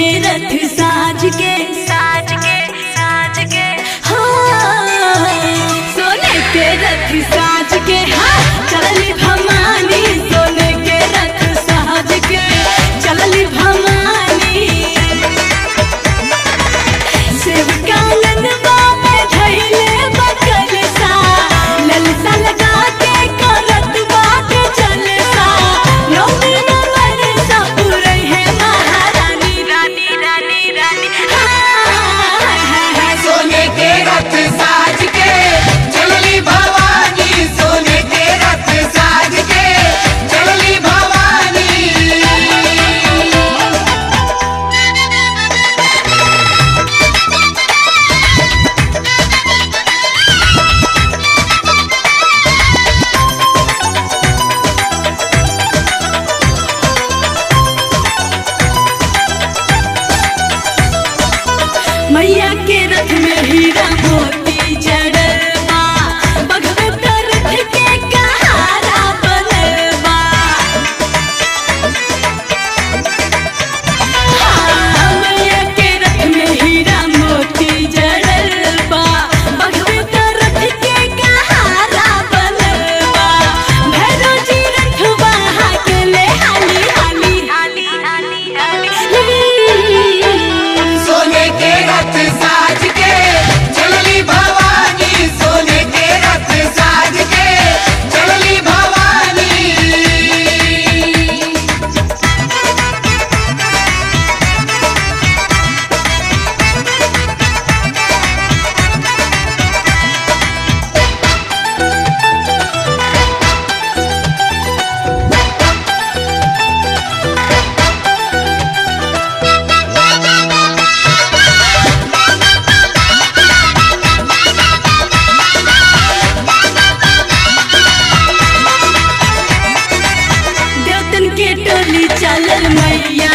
के रथ साज के साज के साज के हाँ सोने के रथ साज के हाँ चलली भवानी सोने के रथ साज के चलली भवानी शिवकानन बाबे धैले बकल सा ललसा लगा के करत बात चलसा नौमी नंबर सा पूरे है महारानी रानी रानी रानी हाँ सोने के रथ साज के चलली भवानी सोने के रथ साज के चलली भवानी मैया के रथ में हीरा मोती जड़बा बघवे तर रथ के कहारा बनबा हाँ, मैया के रथ में हीरा मोती जड़बा बघवे तर रथ के कहारा बनबा भैरव जी रथवा हाकले हाली हाली हाली हाली हाली सोने के रथ साज के चलली भवानी सोने के रथ साज के चलली भवानी देवतन के टोली चलल मैया